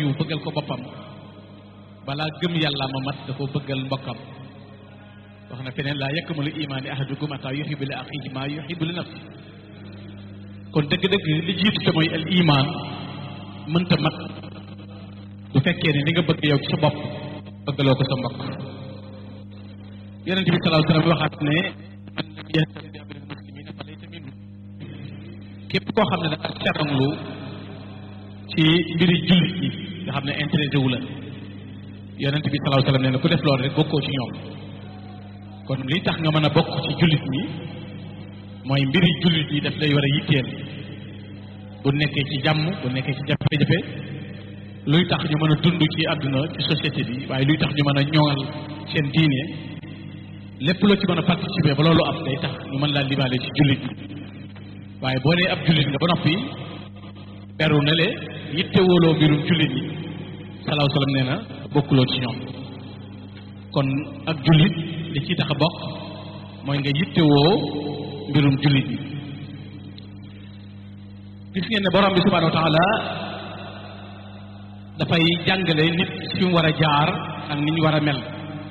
yiw bëggal ko boppam balaa gëm yàlla ma mat da ko bëggal mbokkam wax na feneen laa yakmalu imaani ahadukum hatta yuhibbu li axiihi maa yuhibbu li nafsi kon dëgg-dëgg li jiitu te mooy al iman mënta mat bu fekkee ne li nga bëgg yow ci sa bopp bëggaloo ko sa mbokk yonente bi sallallahu alayhi wa sallam waxaat ne man lam yahtadi bi amril muslimina fa laysa minhum képp koo xam ne da nga seranglu ci mbiri jullit yi nga xam ne intéressé wu la yonente bi sallallahu alayhi wa sallam nee na ku def loolu rek bokkoo ci ñoom kon li tax nga mën a bokk ci jullit ñi mooy mbiri jullit yi daf lay war a yitteel bu nekkee ci jàmm bu nekkee ci jafe-jafe luy tax ñu mën a dund ci àdduna ci société bi waaye luy tax ñu mën a ñoŋal seen diine lépp loo ci mën a participer ba loolu am day tax ñu mën laa libaale ci jullit yi waaye boo dee ab jullit nga ba noppi beru na le yitte wóoloo mbirum jullit yi salaahu salaam nee na bokkuloo ci ñoom kon ak jullit li ci tax a bokk mooy nga yitte woo mbirum jullit yi gis ngeen ne borom bi subhanahu wa taala dafay jàngale nit fi mu war a jaar ak ni ñu war a mel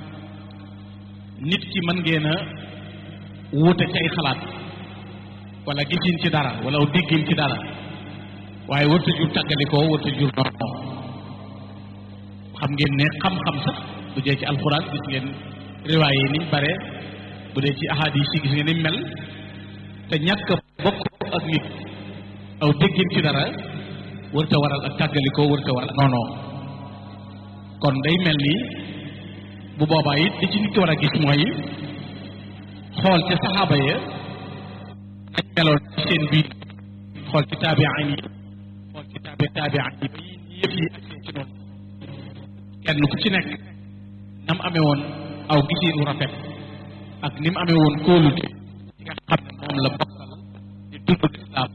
nit ki mën ngeen a wuute ci ay xalaat wala gisin ci dara wala déggin ci dara waaye warta jur tàggalikoo warta jur noonu xam ngeen ne xam-xam sax bu dee ci alxuraan gis ngeen riwaay yi niñ bare bu dee ci ahadis yi gis ngeen ni mel te ñàkk bokk ak nit aw déggin ci dara warta waral ak tàggalikoo warta waral noonu kon day mel ni bu boobaa it li ci nit ki war a gis mooy xool ca saxaaba ya nañ meloon ci seen biir xool ci taabiaan yi xool ci taabi taabiaan yi bi yëpp yi ak seen ci noonu kenn ku ci nekk nam amee woon aw gisiinu rafet ak ni mu amee woon kóolute ci nga xam ne moom la bokkal di dund lislaam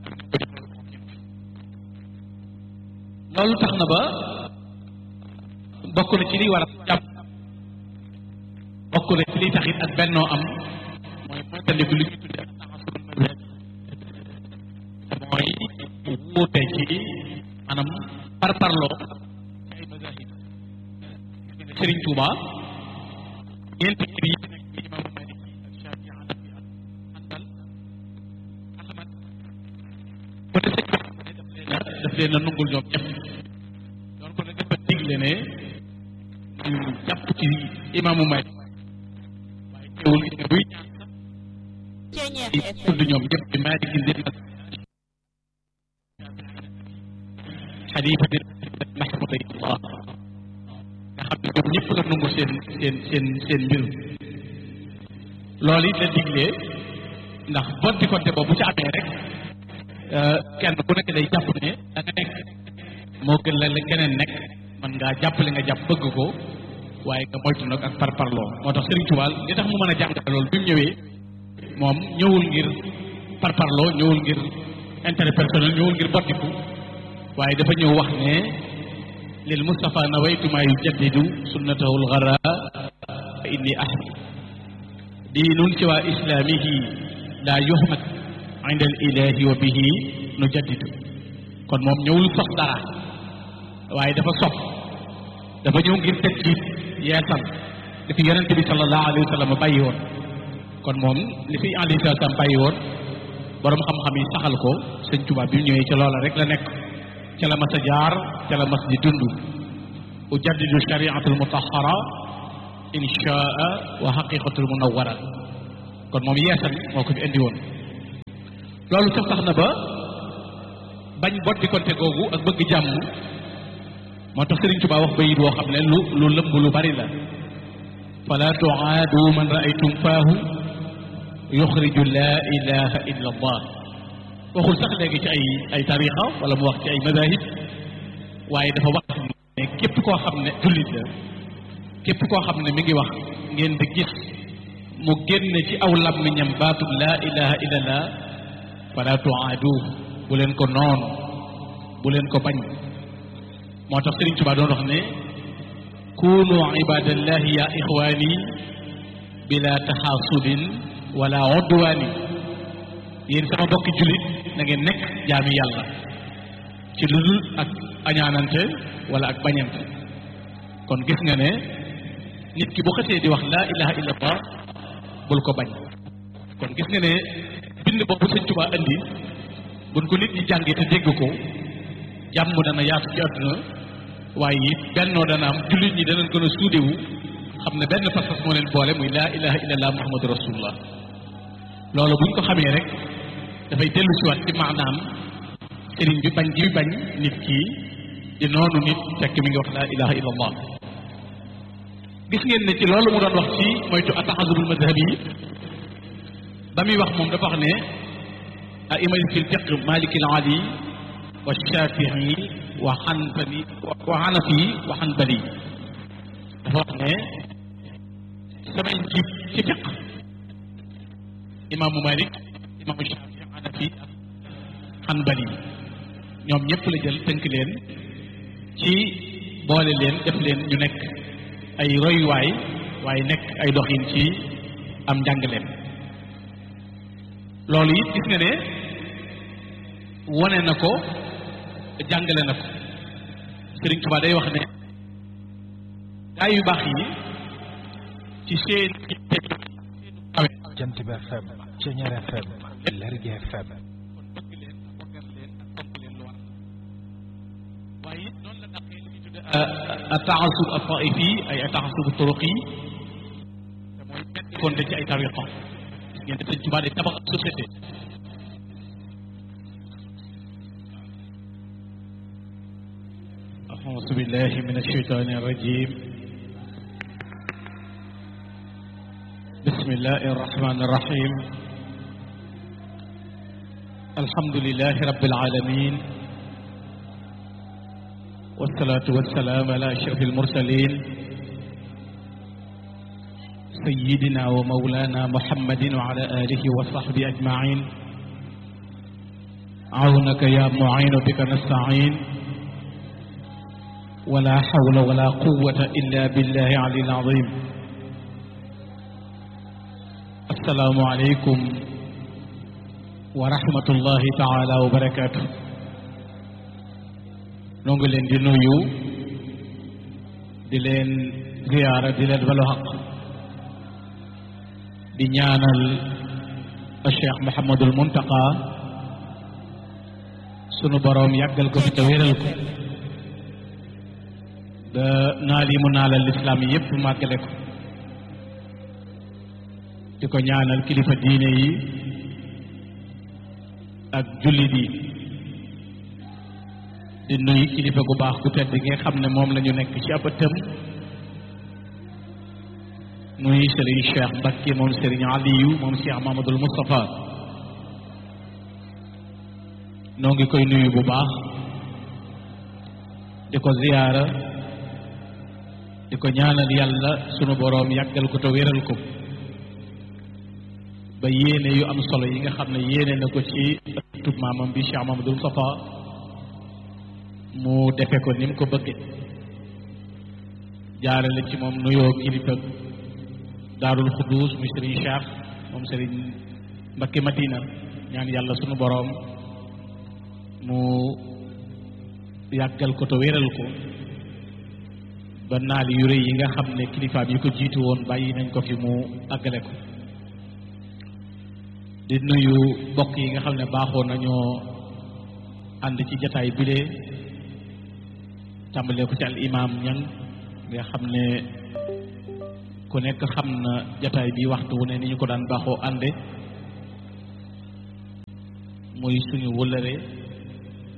loolu tax na ba bokk na ci liy war a jàpp bokk na ci liy taxit ak bennoo am mooy moytandiku li ñu tudde ak taxasul mazhab mooy wuute ci maanaam par parloo ci ay mazahib Sëriñ Tuuba ñeenti mbir yi nekk ci imaamu Maliki ak Shaafi Hanafi ak Hanbal Ahmad bu ne sëñ bi daf leen a daf leen a nungul ñoom ñëpp doon ko ne dafa digle ne ñu jàpp ci imaamu Malik waaye teewul gis nga buy ñaan sax tudd ñoom ñëpp bi Malik gi leen ak xalifa bi mahmudallah nga xam ne ñoom ñëpp la nangu seen seen seen seen mbir loolu it la diglee ndax bonti konte boobu bu ci amee rek kenn ku nekk day jàpp ne da nga nekk moo gën la la keneen nekk man ngaa jàppale nga jàpp bëgg ko waaye nga moytu nag ak parparloo moo tax Serigne Touba li tax mu mën a jàngale loolu bi mu ñëwee moom ñëwul ngir parparloo ñëwul ngir intérêt personnel ñëwul ngir bottiku waaye dafa ñëw wax ne lil Mustafa nawaytu maa yujaddidu sunnatahu lgara fa inni ahdi diinun siwa islaamihi laa yuhmad inda al ilahi wa bihi nujaddidu kon moom ñëwul sos dara waaye dafa sof dafa ñëw ngir teg ci yeesal li fi yonente bi sallallahu alayhi wa sallam bàyyi woon kon moom li fi alayhi salaam bàyyi woon borom xam-xam yi saxal ko sëñ Tuubaa bi ñëwee ca loola rek la nekk ca la mas a jaar ca la mas di dund ujaddidu shariatul mutahara inchaa wa haqiqatul munawwara kon moom yeesal moo ko fi indi woon loolu sax tax na ba bañ boddi konte googu ak bëgg jàmm moo tax Sëriñ Tuubaa wax bayit woo xam ne lu lu lëmb lu bari la fala tuaadu man raaytum faahu yuxriju laa ilaha illa allah waxul sax léegi ci ay ay tariqa wala mu wax ci ay madahib waaye dafa wax ne képp koo xam ne jullit la képp koo xam ne mi ngi wax ngeen di gis mu génn ci aw làmmiñam baatub laa ilaha illa allah fala tuaadu bu leen ko noonu bu leen ko bañ moo tax Sëriñ Tuubaa doon wax ne kunu ibadallahi ya ixwaani bila taxaasudin wala odduwaani yéen sama bokki jullit na ngeen nekk jaami yàlla ci lu dul ak añaanante wala ak bañante kon gis nga ne nit ki bu xasee di wax laa ilaha illallah bul ko bañ kon gis nga ne bind boobu sëñ Tuubaa indi buñ ko nit ñi jàngee te dégg ko jàmm dana yaatu ci àdduna waaye it bennoo dana am jullit ñi danañ gën a suudewu xam ne benn pas-pas moo leen boole muy laa ilaha illallah muhammadu rasulullah loolu buñ ko xamee rek dafay dellu siwaat ci maanaam sëriñ bi bañ gi bañ nit ki di noonu nit fekk mi ngi wax laa ilaha illallah gis ngeen ne ci loolu mu doon wax ci moytu ataxasubul madhab yi ba muy wax moom dafa wax ne aima fi lfiq maliki al ali wa shafii wa xanbali wa xanafi wa xanbali dafa wax ne samay njiit ci fiq imaamu malik imaamu shafii xanafi ak xanbali ñoom ñëpp la jël tënk leen ci boole leen def leen ñu nekk ay royuwaay waaye nekk ay doxin ci am njàngaleem loolu it gis nga ne wone na ko jàngale na ko Sëriñ Tuubaa day wax ne gaa yu baax yi ci seen kawe Jant bi FM Ceñeer FM Lergui FM kon bëgg leen bëggal leen ak fonk leen lu war waaye it noonu la daqee li ñuy tudde ataasub ataifi ay ataasub turuqi te mooy benn konte ci ay tariqa gis ngeen ne Sëriñ Tuubaa day tabax ab société أعوذ بالله من الشيطان الرجيم بسم الله الرحمن الرحيم الحمد لله رب العالمين والصلاة والسلام على أشرف المرسلين سيدنا ومولانا محمد وعلى آله وصحبه أجمعين عونك يا معين بك نستعين ولا حول ولا قوة إلا بالله العلي العظيم السلام عليكم ورحمة الله تعالى وبركاته nongi leen di nuyu di leen ziyaara di leen balu xaq di ñaanal Cheikh Mouhamadul Muntaqa sunu boroom yàggal ko fi te wéral ko ba naal yi mu naalal lislaam yi yépp màggale ko di ko ñaanal kilifa diine yi ak jullit yi di nuyu kilifa gu baax gu tedd gi nga xam ne moom la ñu nekk ci ab ëttam muy sëriñ Cheikh Mbacke moom sëriñ Aliyu moom Cheikh Mamadul Moustapha noo ngi koy nuyu bu baax di ko ziyaara di ko ñaanal yàlla sunu boroom yàggal ko te wéral ko ba yéene yu am solo yi nga xam ne yéene na ko ci ëttub maamam bi Cheikh Mamadul Moustapha mu defe ko ni mu ko bëgge jaarale ci moom nuyoo kilifa daarul xuddus muy sëriñ Cheikh moom sëriñ Mbakke Madina ñaan yàlla sunu boroom mu yàggal ko te wéral ko ba naal yu rëy yi nga xam ne kilifaam yi ko jiitu woon bàyyi nañ ko fi mu àggale ko di nuyu bokk yi nga xam ne baaxoo nañoo ànd ci jataay bile tàmbalee ko ci al imam ñang nga xam ne ku nekk xam na jataay bi waxtu wu ne ni ñu ko daan baaxoo ànde muy suñu wëllëre